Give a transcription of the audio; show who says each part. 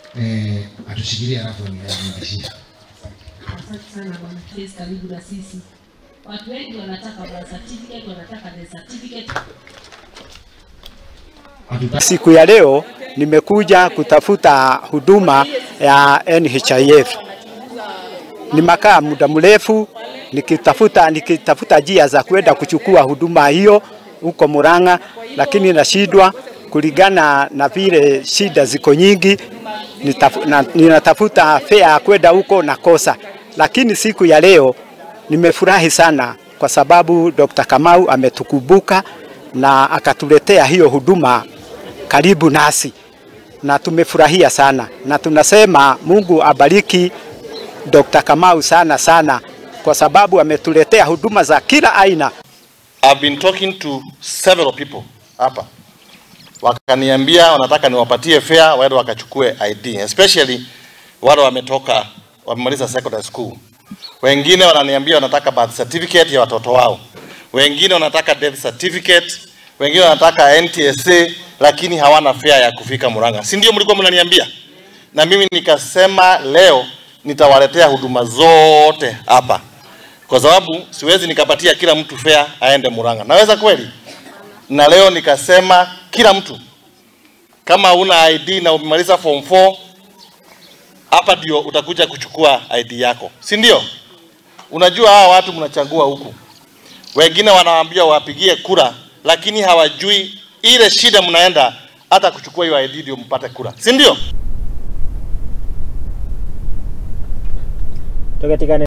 Speaker 1: eh, atushikilie alafu anirudishie.
Speaker 2: Asante sana bwana Chris, karibu na sisi. Watu wengi wanataka birth certificate, wanataka death certificate.
Speaker 1: Hatuta-
Speaker 3: Siku ya leo nimekuja kutafuta huduma ya NHIF. Nimekaa muda mrefu nikitafuta nikitafuta njia za kwenda kuchukua huduma hiyo huko Murang'a, lakini nashindwa kulingana na vile shida ziko nyingi. Nitafu, na, ninatafuta fare ya kwenda huko nakosa, lakini siku ya leo nimefurahi sana kwa sababu Dr. Kamau ametukumbuka na akatuletea hiyo huduma karibu nasi na tumefurahia sana, na tunasema Mungu abariki Dr. Kamau sana sana, kwa sababu ametuletea huduma za kila aina.
Speaker 4: I've been talking to several people hapa wakaniambia wanataka niwapatie fare waende wakachukue ID, especially wale wametoka wamemaliza secondary school. Wengine wananiambia wanataka birth certificate ya watoto wao, wengine wanataka death certificate, wengine wanataka NTSA, lakini hawana fare ya kufika Murang'a. Si ndio mlikuwa mnaniambia? Na mimi nikasema leo nitawaletea huduma zote hapa kwa sababu siwezi nikapatia kila mtu fare aende Murang'a. Naweza kweli? Na leo nikasema kila mtu kama una ID na umemaliza form 4 hapa ndio utakuja kuchukua ID yako, si ndio? Unajua hawa watu mnachagua huku, wengine wanawaambia wapigie kura, lakini hawajui ile shida mnaenda hata kuchukua hiyo ID ndio mpate kura, si ndio?
Speaker 5: katika